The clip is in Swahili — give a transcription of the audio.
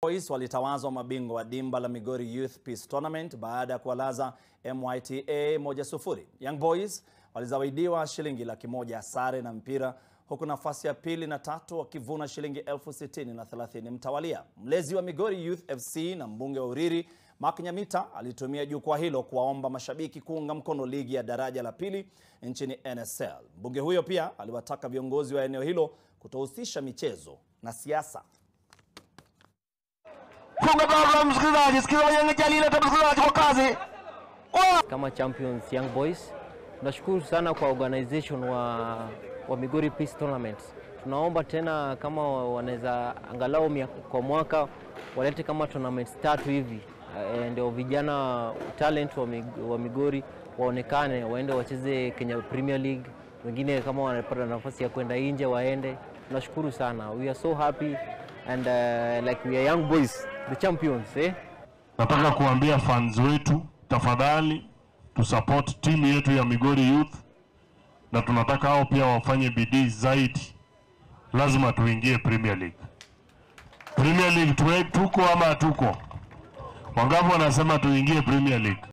Boys walitawazwa mabingwa wa dimba la Migori Youth Peace Tournament baada ya kuwalaza MYTA moja sufuri. Young Boys walizawadiwa shilingi laki moja sare na mpira huku nafasi ya pili na tatu wakivuna shilingi elfu sitini na thelathini mtawalia. Mlezi wa Migori Youth FC na mbunge wa Uriri Mark Nyamita alitumia jukwaa hilo kuwaomba mashabiki kuunga mkono ligi ya daraja la pili nchini NSL. Mbunge huyo pia aliwataka viongozi wa eneo hilo kutohusisha michezo na siasa. Funga baba msikilizaji, sikiza Yanga Jalila tu msikilizaji kwa kazi. Kama champions Young Boys tunashukuru sana kwa organization wa, wa Migori Peace Tournament. Tunaomba tena kama wanaweza angalau mia- kwa mwaka walete kama tournaments tatu hivi eh, ndio vijana talent wa, Mig- wa Migori waonekane, waende wacheze Kenya Premier League, wengine kama wanapata nafasi ya kwenda nje waende. Tunashukuru sana, we are so happy and uh, like we are young boys the champions eh? Nataka kuambia fans wetu, tafadhali tusupport timu yetu ya Migori Youth, na tunataka hao pia wafanye bidii zaidi. Lazima tuingie Premier League. Premier League tuwe, tuko ama hatuko? Wangapi wanasema tuingie Premier League?